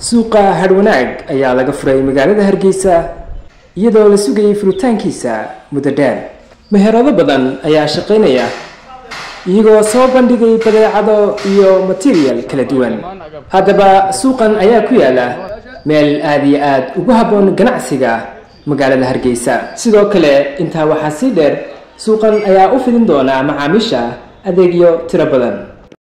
suuqa hadhwanaag ayaa laga furay magaalada hargeysa iyadoo la sugayay furitaankiisa muddo dheer meherado badan ayaa shaqaynaya iyagoo soo bandhigay badeecado iyo material kala duwan haddaba suuqan ayaa ku yaala meel aada iyo aada ugu habboon ganacsiga magaalada hargeysa sidoo kale intaa waxaa sii dheer suuqan ayaa u fidin doonaa macaamiisha adeegyo tiro badan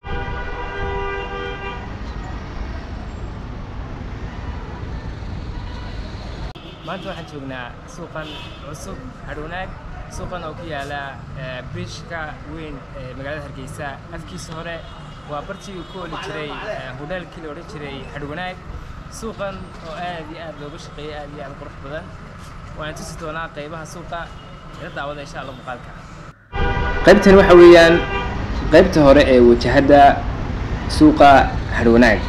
maanta waxaan joognaa suuqan cusub hadhwanaag suuqan oo ku yaala bridgeka weyn ee magaalada hargeysa afkiisa hore waa bartii ku oli jiray hodhaalkii la odhan jiray hadhwanaag suuqan oo aad iyo aad looga shaqeeyay aad iyo aad qurux badan waan tusi doonaa qaybaha suuqa ila daawada insha alla muuqaalka qaybtan waxa weeyaan qaybta hore ee wajahadda suuqa hadhwanaag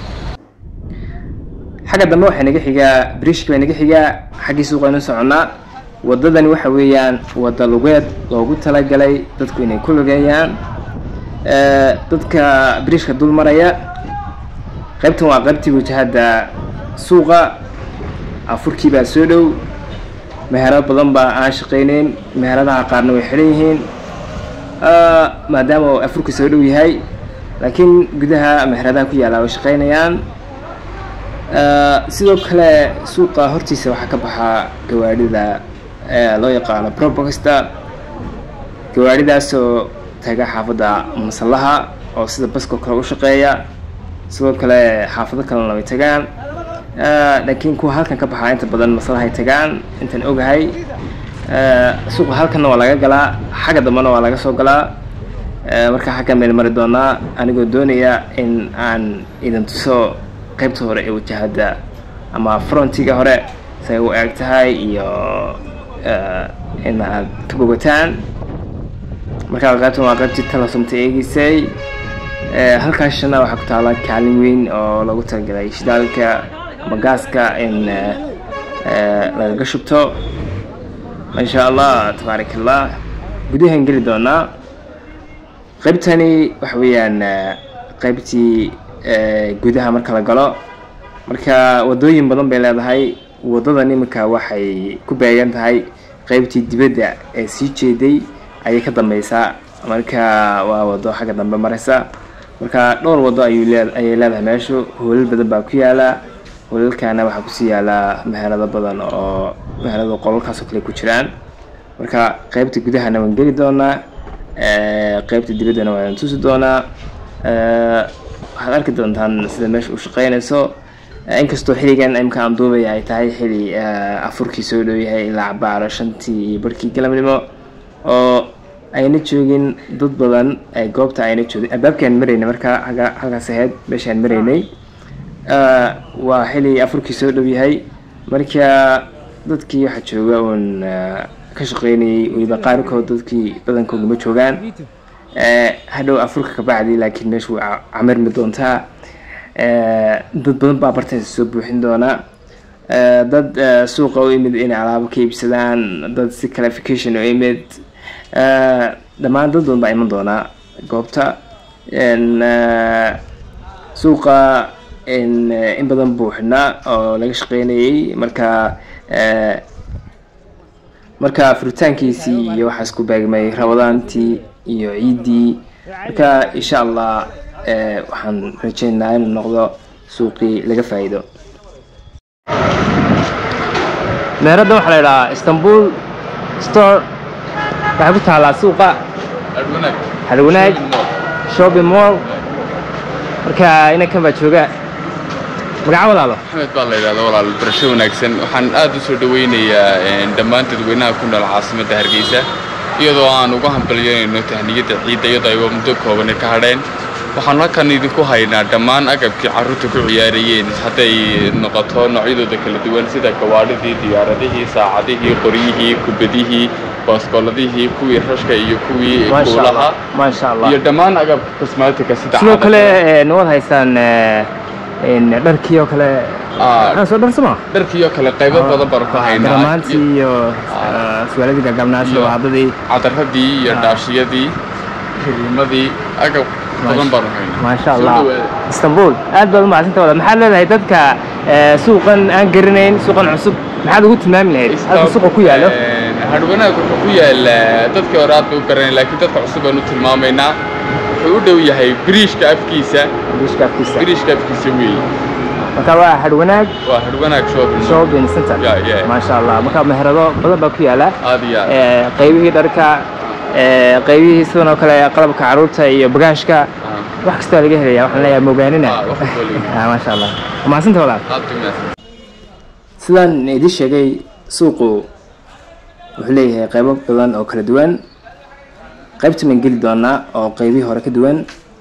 xagga dambe waxaa naga xigaa brishka baa naga xigaa xaggii suuqaynu soconnaa waddadani waxa weeyaan wadda lugeed loogu talagalay dadku inay ku lugeeyaan dadka brishka dul maraya qaybtan waa qaybtii wajahadda suuqa afurkii baa soo dhow meherado badan baa aan shaqayneyn meheradaha qaarna way xidhan yihiin maadaama uu afurka soo dhow yahay laakiin gudaha meheradaha ku yaalla way shaqaynayaan sidoo kale suuqa hortiisa waxaa ka baxaa gawaadhida loo yaqaano proboxta gawaadhidaasoo taga xaafadda masallaha oo sida baskoo kale u shaqeeya sidoo kale xaafado kalena way tagaan laakiin kuwa halkan ka baxaa inta badan maslahay tagaan intaan ogahay suuqa halkanna waa laga galaa xagga dambena waa laga soo galaa marka xaggan baynu mari doonaa anigoo doonaya in aan idin tuso qaybta hore ee wajahadda ama frontiga hore say u eeg tahay iyo in aad ka bogataan markaa qaybtan waa qaybtii talasumta eegeysay halkaashana waxaa ku taala kaalin weyn oo lagu talagalay shidaalka ama gaaska in lagaga shubto insha allah tabaarak allah gudahaan geli doonaa qaybtani waxa weeyaan qaybtii gudaha marka la galo marka wadooyin badan bay leedahay wadadan iminka waxay ku beegan tahay qeybtii dibadda ee sii jeeday ayay ka dambeysaa marka waa wado xagga dambe mareysa marka dhowr wado ayuu lee ayay leedahay meeshu hoolal badan baa ku yaala hoolalkana waxaa kusii yaala meherado badan oo meherado qolalkaasoo kale ku jiraan marka qeybta gudahana waan geli doonaa qeybta dibaddana waan tusi doonaa waxaad arki doontaan sida meesha u shaqeynayso inkastoo xilligan imka aan duubaya ay tahay xili afurkii soo dhow yahay ilaa cabaaro shantii iyo barhkii galabnimo oo ayna joogin dad badan goobta ayna joogin albaabkaan maraynay marka aga halkaas ahayd meeshaan maraynay waa xili afurkii soo dhow yahay marka dadkii waxaa jooga uun ka shaqeynayay weliba qaarkood dadkii badankooda ma joogaan hadhow afurka ka bacdi laakiin meeshu waa camirmi doontaa dad badan baa bartaysa soo buuxin doonaa dad suuqa u imid inay alaabo ka iibsadaan dad si clarification u imid dhammaan dad badan baa iman doonaa goobta suuqa in badan buuxinaa oo laga shaqeynayay marka marka furitaankiisii iyo waxaas ku beegmay rabadaantii iyo ciiddii marka insha allah waxaan rajeynayaa inuu noqdo suuqii laga faa'iido meeradda waxaa la idhahaa istanbul store waxay ku taallaa suuqa hadhwanaag shopping mall marka inankan baa jooga magaca walaalo maxamed baa la yidhahda walaal barasho wanaagsan waxaan aad u soo dhawaynayaa dhammaan dadweynaha ku nool caasimadda hargeysa iyadoo aan uga hambalyanayno tahniyadda ciidda iyadoo ay muddo koobani ka hadheen waxaan halkan idinku haynaa dhammaan agabkii carruurta ku ciyaarayeen hadday noqoto noocyadooda kala duwan sida gawaadhidii diyaaradihii saacadihii qoryihii kubadihii baaskooladihii kuwii rashka iyo kuwii kuulaha maasha allah iyo dhammaan agabka cosmatica sida sidoo caadada. kale nawad haysaan dharkii oo kale Ah, soo dhar sama dharkii oo kale qaybo badan baan ku haynaa garamaantii iyo suwaaladii gaagabnaa iyo sida waadadii cadaradii iyo dhaashiyadii kariimadii agab badan baanu haynaa maasha Soo allah dhawaada. istanbul aad baad umahadsanta walaal maxaad leedahay dadka eh, suuqan aan garanayn suuqan cusub maxaad ugu tilmaami lahayd halka suuqa ku yaalo hadhwanaag wuxuu ku yaala dadkii hore aad bay u garanay laakiin dadka cusub baan u tilmaamaynaa wuxuu u dhow yahay biriishka afkiisa Bishka afkiisa. biriishka afkiisa weeye marka waa hadhwanaag waa hadhwanaag shopping shopping center Yeah, yeah. maasha allah marka meherado badan baa ku yaala aad iyo aad Eh, qaybihii dharka eh, qaybihii sidan oo kale qalabka caruurta iyo bagaashka Ah, wax kasta waa laga helaya waxaan leeyahay mogaanina ah, wax walba laga- Ah, maasha allah waa mahadsanta walaal aad bay mahadsan sidaan idin sheegay suuqu wuxuu leeyahay qaybo badan oo kala duwan qaybta maan geli doonaa oo qaybihii hore ka duwan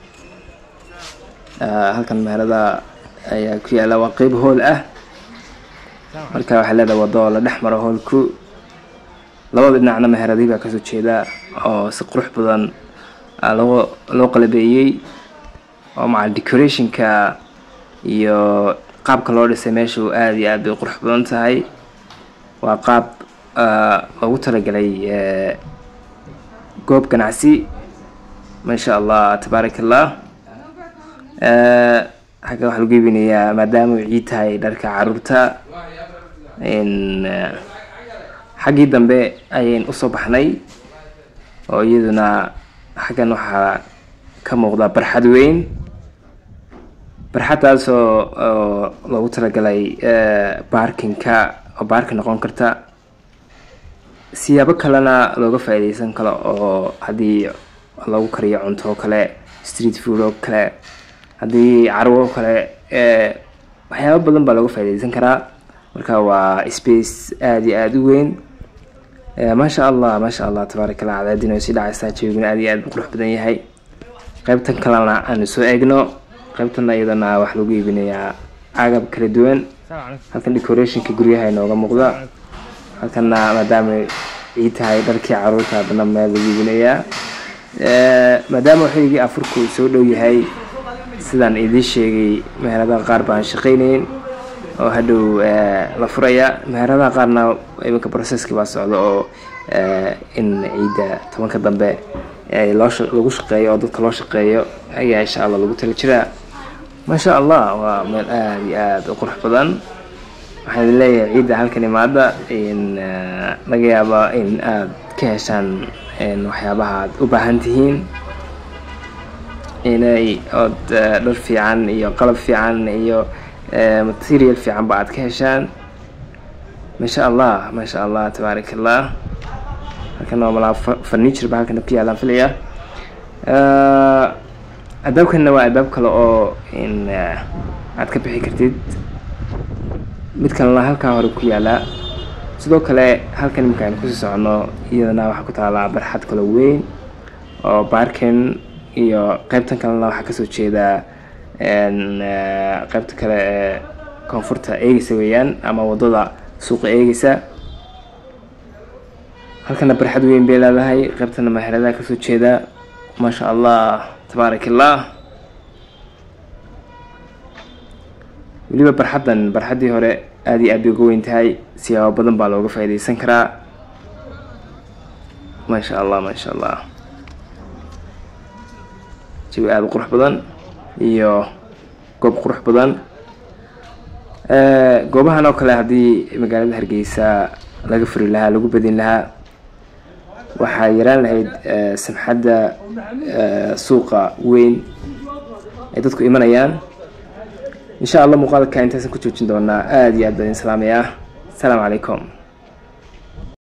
Ah, halkan meherada ayaa ku yaala waa qayb hool ah marka waxay leedahay wado oo la dhex maro hoolku labada dhinacna meheradii baa kasoo jeeda oo si qurux badan ah, loo loo qalabeeyey oo maca decorationka iyo qaabka loo dhisay meeshu aada iyo aad bay qurux badan tahay waa qaab ah, loogu talagalay eh, goob ganacsi maasha allah tabaarak allah Eh, xagga waxaa lagu iibinayaa maadaama uu ciid tahay dharka caruurta in eh, xaggii dambe ayayn usoo baxnay oo iyaduna xaggan waxaa ka muuqda barxad weyn barxaddaasoo oo loogu talagalay eh, baarkinka oo baarkin noqon karta siyaabo kalena looga faa'iidaysan karo oo haddii lagu kariyo cunto oo kale street food oo kale haddii carwo oo kale eh, waxyaabo badan baa looga faa'iidaysan karaa marka waa space aada iyo aada u weyn Eh, maasha allah maasha allah tabaarak allah cadaadin oo sii dhacaysaa joogina aada iyo aad buu qurux badan yahay qaybtan kalena aanu soo eegno qaybtana iyadana waxaa lagu iibinayaa agab kala duwan halkan decorationka guryaha inooga muuqda halkana maadaama ciid tahay dharkii caruurta haddana meel lagu iibinayaa Eh, maadaama xilligii afurku uu soo dhow yahay sidaan idiin sheegay meheradaha qaar baan shaqaynayn oo hadhow eh, la furaya meheradaha qaarna iminka processki baa socda oo eh, in ciidda tobanka dambe eh, loo sha- lagu shaqeeyo oo dadka loo shaqeeyo ayaa insha allah lagu tala jiraa maasha allah waa meel aada iyo aada u qurux badan waxaan idin leeyahay ciidda halkan imaada in eh, laga yaaba in aad ka heshaan in waxyaabaha aad u baahan tihiin inay ood eh, dhar fiican iyo qalab fiican iyo eh, material fiican ba aad ka heshaan maasha allah maasha allah tabaarak allah halkan waa malaa fa- furniture ba halkan ku yaalaan filaya Eh, albaabkanna waa albaab kale oo in eh, aad ka bixi kartid mid kalena halkaa hore ku yaala sidoo kale halkan imika aynu kusii socono iyadana waxaa ku taalaa barxad kale weyn oo baarkin iyo qaybtan kalena waxaa kasoo jeeda en, eh, qaybta kale ee koonfurta eegeysa weeyaan ama wadada suuqa eegeysa halkana barxad weyn bay leedahay qaybtana meheradaha kasoo jeeda maasha allah tabaarak allah weliba barxaddan barxaddii hore aada iyo aad bay uga weyn tahay siyaabo badan baa looga faa'iidaysan karaa maasha allah maasha allah jawi aada u qurux badan iyo goob qurux badan Eh, goobahan oo kale haddii magaalada hargeysa laga furi lahaa lagu badin lahaa waxaa yaraan lahayd eh, samxadda eh, suuqa weyn ay dadku imanayaan insha allah muuqaalka intaasan ku joojin doonaa aada iyo aad baan idin salaamayaa asalaamu calaykum